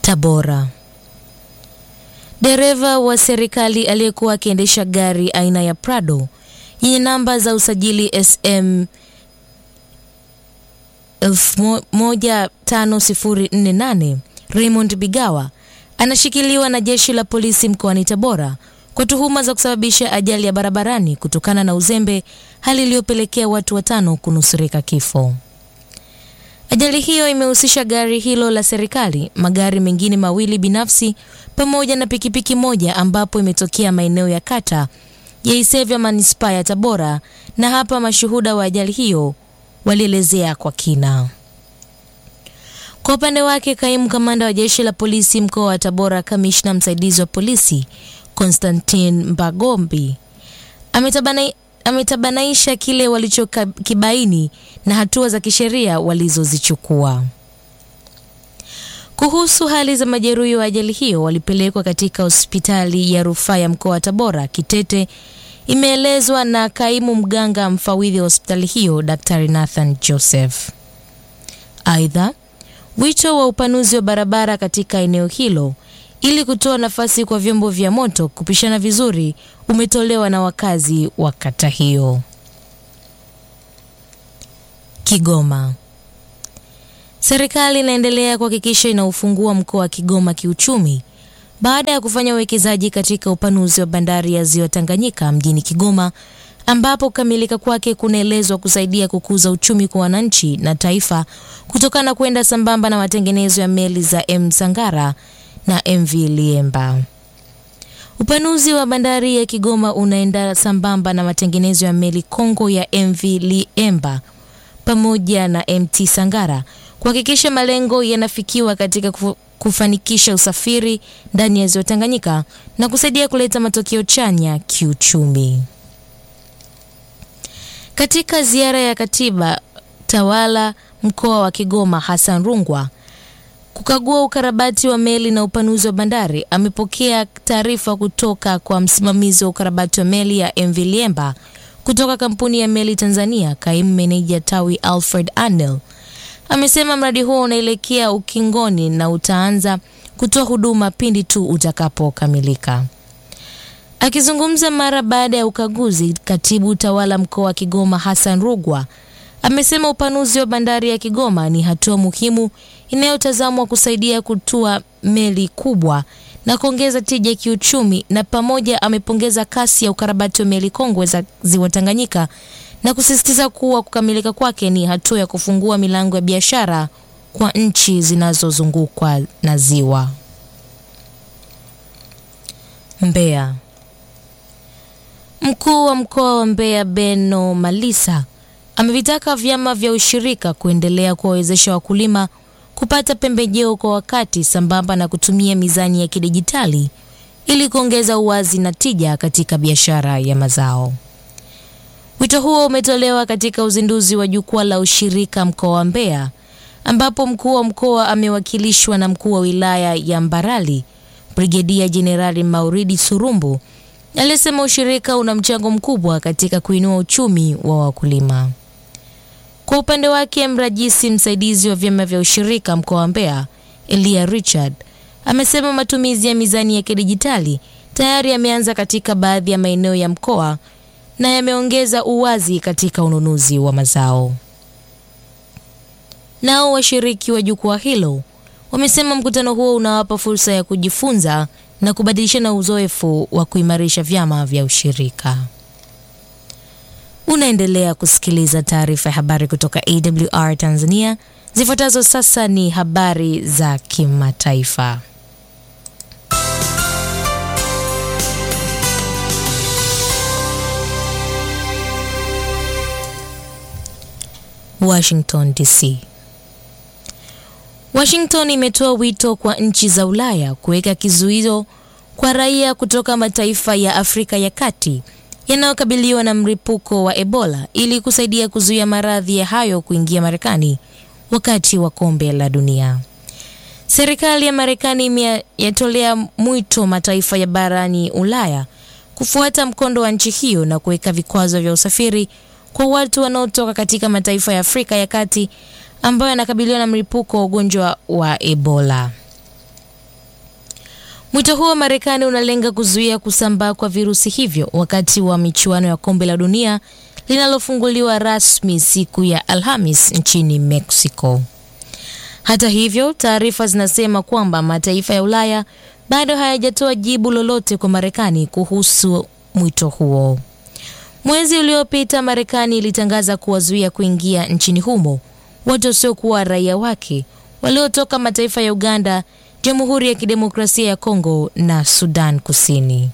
Tabora. Dereva wa serikali aliyekuwa akiendesha gari aina ya Prado yenye namba za usajili SM 15048 Raymond Bigawa anashikiliwa na jeshi la polisi mkoani Tabora kwa tuhuma za kusababisha ajali ya barabarani kutokana na uzembe, hali iliyopelekea watu watano kunusurika kifo. Ajali hiyo imehusisha gari hilo la serikali, magari mengine mawili binafsi pamoja na pikipiki moja ambapo imetokea maeneo ya kata ya Isevya manispaa ya Tabora, na hapa mashuhuda wa ajali hiyo walielezea kwa kina. Kwa upande wake, kaimu kamanda wa jeshi la polisi mkoa wa Tabora, kamishna msaidizi wa polisi Konstantin Mbagombi ametabana ametabanaisha kile walichokibaini na hatua za kisheria walizozichukua. Kuhusu hali za majeruhi wa ajali hiyo walipelekwa katika hospitali ya rufaa ya mkoa wa Tabora Kitete, imeelezwa na kaimu mganga mfawidhi wa hospitali hiyo Daktari Nathan Joseph. Aidha, wito wa upanuzi wa barabara katika eneo hilo ili kutoa nafasi kwa vyombo vya moto kupishana vizuri umetolewa na wakazi wa kata hiyo. Kigoma. Serikali inaendelea kuhakikisha inaufungua mkoa wa Kigoma kiuchumi baada ya kufanya uwekezaji katika upanuzi wa bandari ya Ziwa Tanganyika mjini Kigoma ambapo kukamilika kwake kunaelezwa kusaidia kukuza uchumi kwa wananchi na taifa kutokana na kwenda sambamba na matengenezo ya meli za M Sangara na MV Liemba. Upanuzi wa bandari ya Kigoma unaenda sambamba na matengenezo ya meli Kongo ya MV Liemba pamoja na MT Sangara kuhakikisha malengo yanafikiwa katika kufanikisha usafiri ndani ya Ziwa Tanganyika na kusaidia kuleta matokeo chanya kiuchumi. Katika ziara ya katiba tawala mkoa wa Kigoma Hassan Rungwa kukagua ukarabati wa meli na upanuzi wa bandari, amepokea taarifa kutoka kwa msimamizi wa ukarabati wa meli ya MV Liemba kutoka kampuni ya meli Tanzania. Kaimu meneja tawi Alfred Arnel amesema mradi huo unaelekea ukingoni na utaanza kutoa huduma pindi tu utakapokamilika. Akizungumza mara baada ya ukaguzi, katibu tawala mkoa wa Kigoma Hassan Rugwa amesema upanuzi wa bandari ya Kigoma ni hatua muhimu inayotazamwa kusaidia kutua meli kubwa na kuongeza tija ya kiuchumi, na pamoja amepongeza kasi ya ukarabati wa meli kongwe za Ziwa Tanganyika na kusisitiza kuwa kukamilika kwake ni hatua ya kufungua milango ya biashara kwa nchi zinazozungukwa na ziwa. Mbeya. Mkuu wa mkoa wa Mbeya Beno Malisa amevitaka vyama vya ushirika kuendelea kuwawezesha wakulima kupata pembejeo kwa wakati sambamba na kutumia mizani ya kidijitali ili kuongeza uwazi na tija katika biashara ya mazao. Wito huo umetolewa katika uzinduzi wa jukwaa la ushirika mkoa wa Mbeya ambapo mkuu wa mkoa amewakilishwa na mkuu wa wilaya ya Mbarali Brigedia Jenerali Mauridi Surumbu aliyesema ushirika una mchango mkubwa katika kuinua uchumi wa wakulima. Kwa upande wake, mrajisi msaidizi wa vyama vya ushirika mkoa wa Mbeya Elia Richard amesema matumizi ya mizani ya kidijitali tayari yameanza katika baadhi ya maeneo ya mkoa na yameongeza uwazi katika ununuzi wa mazao. Nao washiriki wa jukwaa hilo wamesema mkutano huo unawapa fursa ya kujifunza na kubadilishana uzoefu wa kuimarisha vyama vya ushirika. Unaendelea kusikiliza taarifa ya habari kutoka AWR Tanzania. Zifuatazo sasa ni habari za kimataifa. Washington DC. Washington imetoa wito kwa nchi za Ulaya kuweka kizuizo kwa raia kutoka mataifa ya Afrika ya Kati yanayokabiliwa na mlipuko wa Ebola ili kusaidia kuzuia maradhi ya hayo kuingia Marekani wakati wa kombe la dunia. Serikali ya Marekani imeyatolea mwito mataifa ya barani Ulaya kufuata mkondo wa nchi hiyo na kuweka vikwazo vya usafiri kwa watu wanaotoka katika mataifa ya Afrika ya Kati ambayo yanakabiliwa na mlipuko wa ugonjwa wa Ebola. Mwito huo wa Marekani unalenga kuzuia kusambaa kwa virusi hivyo wakati wa michuano ya kombe la dunia linalofunguliwa rasmi siku ya Alhamis nchini Mexico. Hata hivyo, taarifa zinasema kwamba mataifa ya Ulaya bado hayajatoa jibu lolote kwa Marekani kuhusu mwito huo. Mwezi uliopita, Marekani ilitangaza kuwazuia kuingia nchini humo watu wasiokuwa raia wake waliotoka mataifa ya Uganda, Jamhuri ya Kidemokrasia ya Kongo na Sudan Kusini.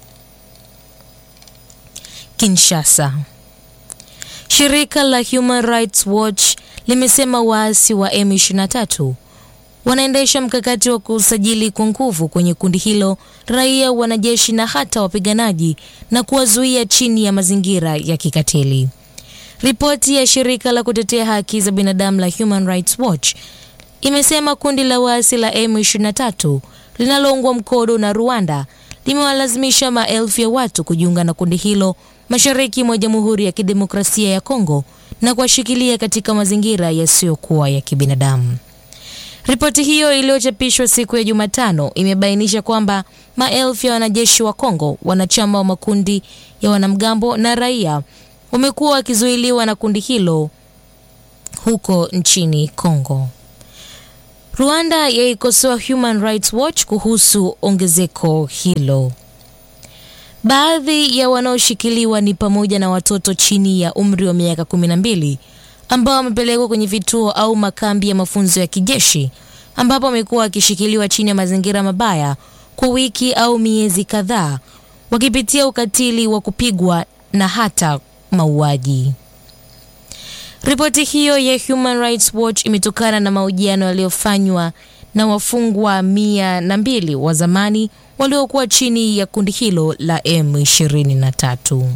Kinshasa. Shirika la Human Rights Watch limesema waasi wa M23 wanaendesha mkakati wa kusajili kwa nguvu kwenye kundi hilo raia, wanajeshi na hata wapiganaji na kuwazuia chini ya mazingira ya kikatili. Ripoti ya shirika la kutetea haki za binadamu la Human Rights Watch imesema kundi la waasi la M23 linaloungwa mkono na Rwanda limewalazimisha maelfu ya watu kujiunga na kundi hilo mashariki mwa Jamhuri ya Kidemokrasia ya Kongo na kuwashikilia katika mazingira yasiyokuwa ya kibinadamu. Ripoti hiyo iliyochapishwa siku ya Jumatano imebainisha kwamba maelfu ya wanajeshi wa Kongo, wanachama wa makundi ya wanamgambo na raia wamekuwa wakizuiliwa na kundi hilo huko nchini Kongo. Rwanda yaikosoa Human Rights Watch kuhusu ongezeko hilo. Baadhi ya wanaoshikiliwa ni pamoja na watoto chini ya umri wa miaka 12 ambao wamepelekwa kwenye vituo au makambi ya mafunzo ya kijeshi ambapo wamekuwa wakishikiliwa chini ya mazingira mabaya kwa wiki au miezi kadhaa wakipitia ukatili wa kupigwa na hata mauaji. Ripoti hiyo ya Human Rights Watch imetokana na mahojiano yaliyofanywa na wafungwa mia na mbili wa zamani waliokuwa chini ya kundi hilo la M23.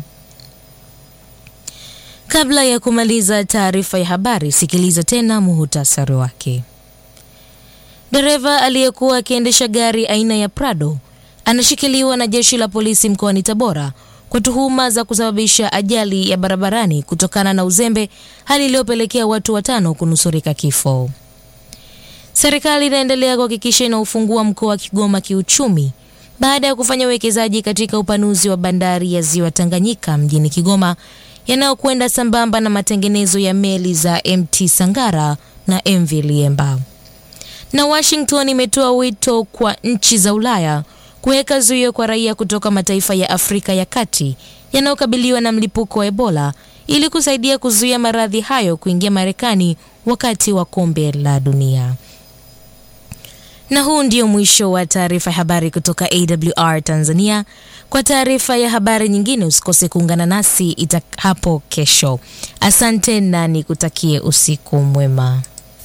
Kabla ya kumaliza taarifa ya habari, sikiliza tena muhutasari wake. Dereva aliyekuwa akiendesha gari aina ya Prado anashikiliwa na jeshi la polisi mkoani Tabora kwa tuhuma za kusababisha ajali ya barabarani kutokana na uzembe, hali iliyopelekea watu watano kunusurika kifo. Serikali inaendelea kuhakikisha inaufungua mkoa wa Kigoma kiuchumi baada ya kufanya uwekezaji katika upanuzi wa bandari ya Ziwa Tanganyika mjini Kigoma yanayokwenda sambamba na matengenezo ya meli za MT Sangara na MV Liemba. Na Washington imetoa wito kwa nchi za Ulaya kuweka zuio kwa raia kutoka mataifa ya Afrika ya Kati yanayokabiliwa na mlipuko wa Ebola ili kusaidia kuzuia maradhi hayo kuingia Marekani wakati wa kombe la dunia. Na huu ndio mwisho wa taarifa ya habari kutoka AWR Tanzania. Kwa taarifa ya habari nyingine usikose kuungana nasi ita hapo kesho. Asante na nikutakie usiku mwema.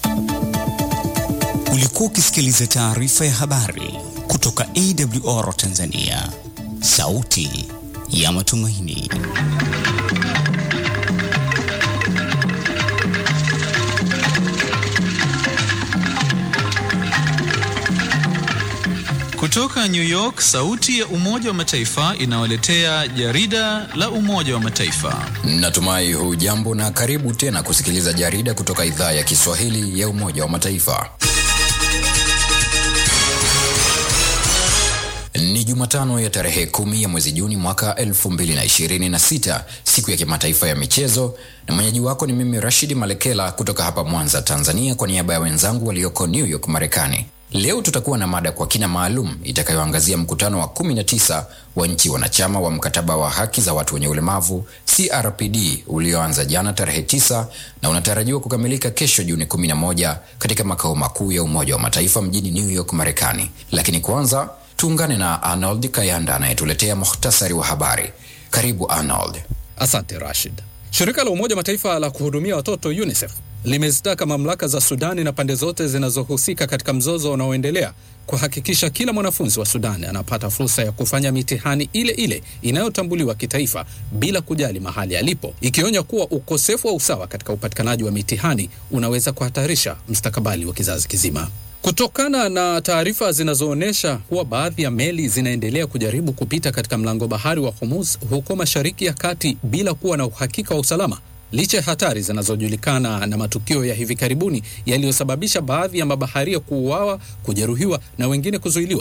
Ulikuwa ukisikiliza taarifa ya habari kutoka AWR Tanzania, sauti ya matumaini. Kutoka New York, sauti ya Umoja wa Mataifa inawaletea jarida la Umoja wa Mataifa. Natumai hujambo na karibu tena kusikiliza jarida kutoka idhaa ya Kiswahili ya Umoja wa Mataifa. Ni Jumatano ya tarehe kumi ya mwezi Juni mwaka 2026, siku ya kimataifa ya michezo, na mwenyeji wako ni mimi Rashidi Malekela kutoka hapa Mwanza, Tanzania, kwa niaba ya wenzangu walioko New York, Marekani. Leo tutakuwa na mada kwa kina maalum itakayoangazia mkutano wa 19 wa nchi wanachama wa mkataba wa haki za watu wenye ulemavu CRPD ulioanza jana tarehe 9 na unatarajiwa kukamilika kesho Juni 11 katika makao makuu ya Umoja wa Mataifa mjini New York, Marekani. Lakini kwanza tuungane na Arnold Kayanda anayetuletea muhtasari wa habari. Karibu Arnold. Asante Rashid. Shirika la Umoja Mataifa la kuhudumia watoto UNICEF limezitaka mamlaka za Sudani na pande zote zinazohusika katika mzozo unaoendelea kuhakikisha kila mwanafunzi wa Sudani anapata fursa ya kufanya mitihani ile ile inayotambuliwa kitaifa bila kujali mahali alipo, ikionya kuwa ukosefu wa usawa katika upatikanaji wa mitihani unaweza kuhatarisha mustakabali wa kizazi kizima. Kutokana na taarifa zinazoonyesha kuwa baadhi ya meli zinaendelea kujaribu kupita katika mlango bahari wa Hormuz huko Mashariki ya Kati bila kuwa na uhakika wa usalama, licha ya hatari zinazojulikana na matukio ya hivi karibuni yaliyosababisha baadhi ya mabaharia kuuawa, kujeruhiwa na wengine kuzuiliwa,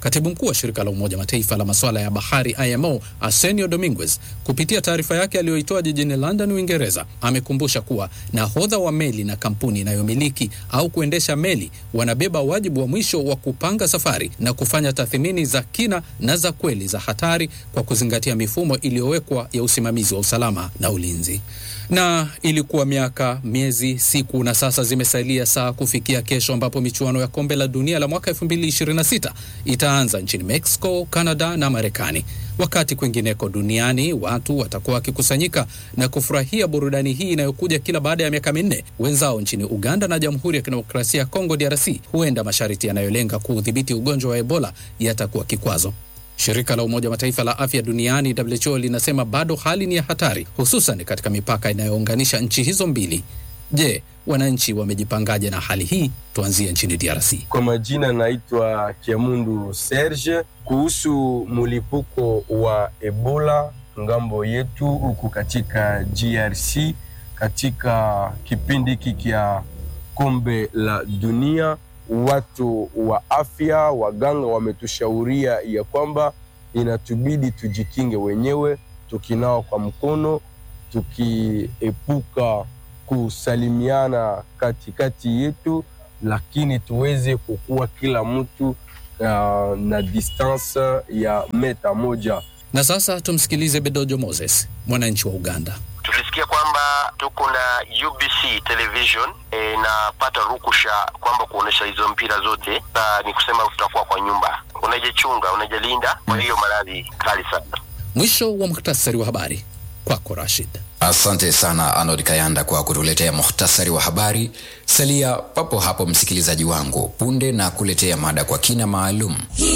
Katibu mkuu wa shirika la Umoja Mataifa la masuala ya bahari IMO Arsenio Dominguez, kupitia taarifa yake aliyoitoa jijini London, Uingereza, amekumbusha kuwa nahodha wa meli na kampuni inayomiliki au kuendesha meli wanabeba wajibu wa mwisho wa kupanga safari na kufanya tathmini za kina na za kweli za hatari kwa kuzingatia mifumo iliyowekwa ya usimamizi wa usalama na ulinzi. Na ilikuwa miaka, miezi, siku na sasa zimesalia saa kufikia kesho ambapo michuano ya kombe la dunia la mwaka 2026 itaanza nchini Mexico, Canada na Marekani. Wakati kwingineko duniani watu watakuwa wakikusanyika na kufurahia burudani hii inayokuja kila baada ya miaka minne. Wenzao nchini Uganda na Jamhuri ya Kidemokrasia ya Kongo DRC, huenda masharti yanayolenga kuudhibiti ugonjwa wa Ebola yatakuwa kikwazo. Shirika la Umoja wa Mataifa la afya duniani WHO linasema bado hali ni ya hatari, hususan katika mipaka inayounganisha nchi hizo mbili. Je, wananchi wamejipangaje na hali hii? Tuanzie nchini DRC. Kwa majina naitwa Kiamundu Serge. Kuhusu mlipuko wa Ebola ngambo yetu huku katika GRC, katika kipindi hiki kya kombe la dunia, watu wa afya, waganga wametushauria ya kwamba inatubidi tujikinge wenyewe, tukinawa kwa mkono, tukiepuka kusalimiana katikati yetu, lakini tuweze kukuwa kila mtu uh, na distance ya meta moja. Na sasa tumsikilize Bedojo Moses, mwananchi wa Uganda. Tulisikia kwamba tuko na UBC television inapata e, rukusha kwamba kuonesha hizo mpira zote. Sa ni kusema tutakuwa kwa nyumba, unajichunga, unajilinda kwa hiyo maradhi kali sana. Mwisho wa muhtasari wa habari kwako Rashid. Asante sana Arnold Kayanda kwa kutuletea muhtasari wa habari. Salia papo hapo msikilizaji wangu, punde na kuletea mada kwa kina maalum.